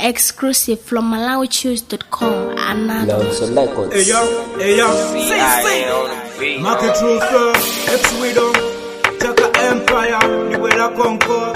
Exclusive from MalawiChoose.com. Another. Nelson Records. Hey yo, hey yo, Market Truth, X Widow, Chaka Empire, Niwela Concord,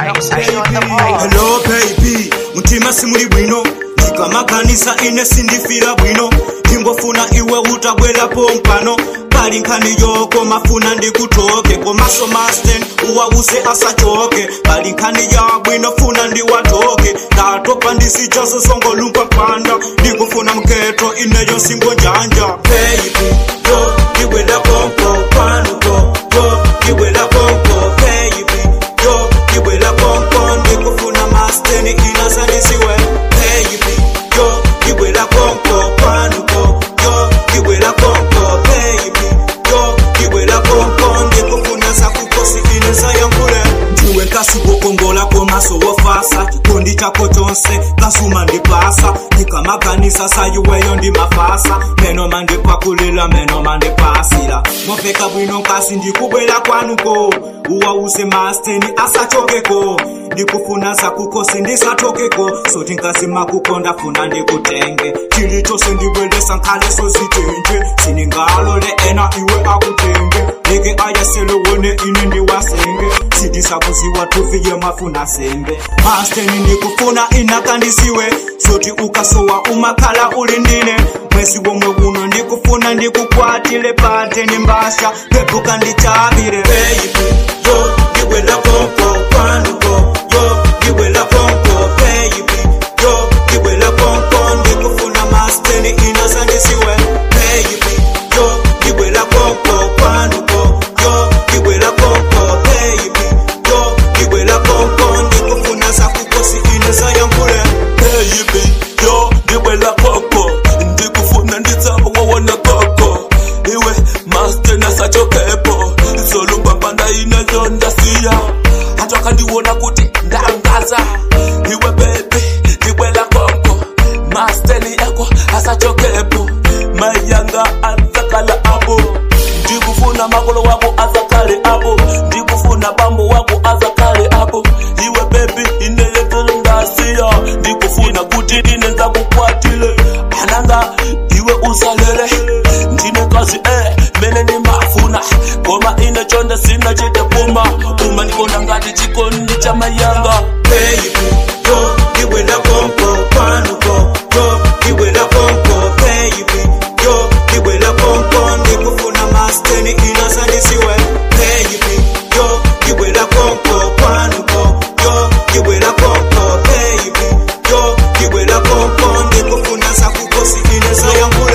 Hello baby, mutima simuli bwino ndikamakanisa ine sindifira bwino ingofuna iwe utagwerapo mpano pali nkhani yoko mafuna ndikutoke komaso masten uwawuse asachoke pali nkhani ya bwino funa ndiwatoke ndatopa ndisijaso songolumpa panda ndikufuna mketo ineyo singo njanja baby yo ndiwela konko kwanuko yo ndiwela konko baby yo ndiwela konko ndikufuna masteni inasanisiwe baby yo ndiwela konko kwanuko yo ndiwela konko baby yo ndiwela konko ndikufuna sakukosi inesayankule ndiwe nkasikukongola komaso wofasa chikondi chako chonse kasuma ndipasa ndikamaganisa sayuweyo ndimafasa meno mandipakulila meno mandipasila mopeka bwino nkasi ndikubwela kwanuko uwause masteni asachokeko ndikufuna sakukosi ndisatokeko soti nkasi makukonda funa ndikutenge chili chose ndibwelesa nkhaleso sitenje siningalole ena iwe akutenge leke ayaselowone ine ndiwasenge sidisakuziwa tufiye mafuna sembe masteni ndikufuna inakandisiwe soti ukasowa umakhala ulindine mwezi womwe uno ndikufuna ndikukwatile pateni mbasha pepuka ndichavire baby yo ndiwela konko kwanuko yo ndiwela konko baby yo ndiwela konko ndikufuna masteni inasandisiwe baby yo ndiwela konko kwanuko yo ndiwela konko baby yo ndiwela konko ndikufuna sakukosi inesayankule baby yo ndiwela koko ndikufuna nditsawawona koko iwe master nasachokepo zolumbambanda inezo ndasiya hata kandiwona kuti ndangaza iwe bebi ndiwela koko masteni yako asachokepo mayanga azakala abo ndikufuna makolo wako azakale abo ndikufuna bambo wako azakale abo iwe bebi ineyetelo ndasiya ndikufuna kuti ine nzakukwatile ananga iwe usalele ndine kazi eh mene nimafuna koma ine chonde sina chite puma uma ndikona ngati chikondi cha mayanga baby yo ndiwela konko kwanuko yo ndiwela konko baby yo ndiwela konko ndikufuna masteni inasandisiwe baby yo ndiwela konko kwanuko yo ndiwela konko baby yo ndiwela konko ndikufuna sakukosi inesayankule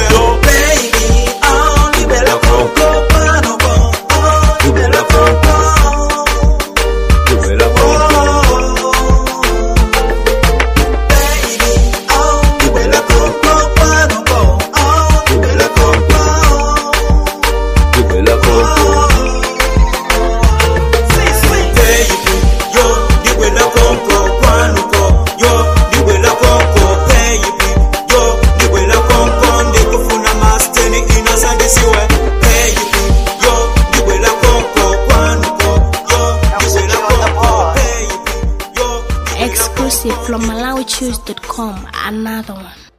baby oh ndiwela konko kwanuko oh ndiwela konko ndiwela konko Exclusive from MalawiChoose.com. Another one.